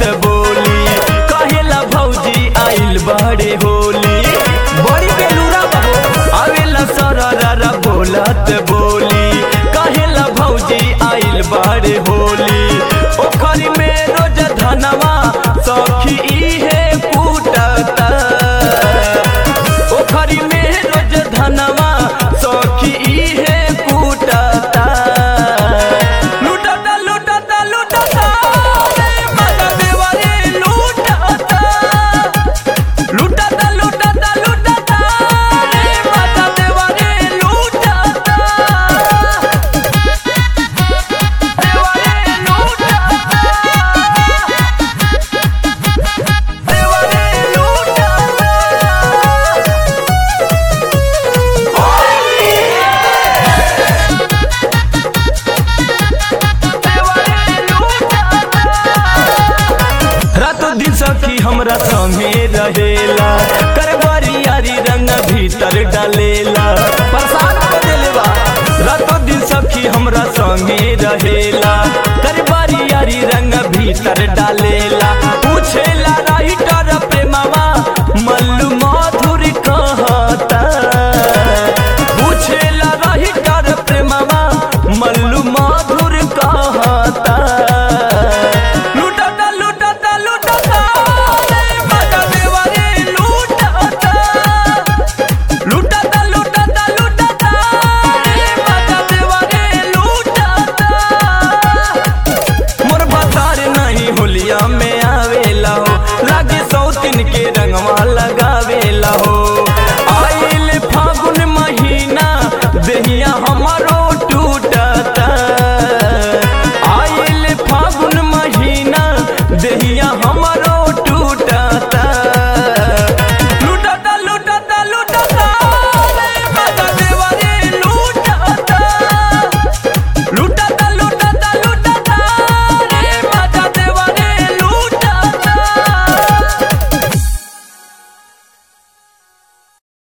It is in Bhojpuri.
बोली कहेला भौजी आइल बड़े होली बड़ी बेलूरा बहो आवेला सररा बोलत बोली कहेला भौजी आइल बड़े होली ओखरी में रोज धनवा सखी इहे कूटता ओखरी में रोज धनवा सखी इहे कूटता लूटता लूटता लूटता रे माता देवा रे लूटता लूटता लूटता लूटता रे माता देवा रे लूटता देवा रे लूटता देवा रे लूटता रातो दिन सखी हमरा संगे रहेला करबारी यारी रंग भीतर डालेला प्रसाद को देलेवा रातो दिन सखी हमरा संगे रहेला करबारी यारी रंग भीतर डालेला पूछेला राइटर प्रेमवा मल्लू माधुरी कहता पूछेला राइटर प्रेमवा मल्लू माधुर कहता लूटता लूटता लूटता रे माता देवा रे लूटता लूटता लूटता लूटता रे माता देवा रे लूटता मोर बाजार नहीं होलिया में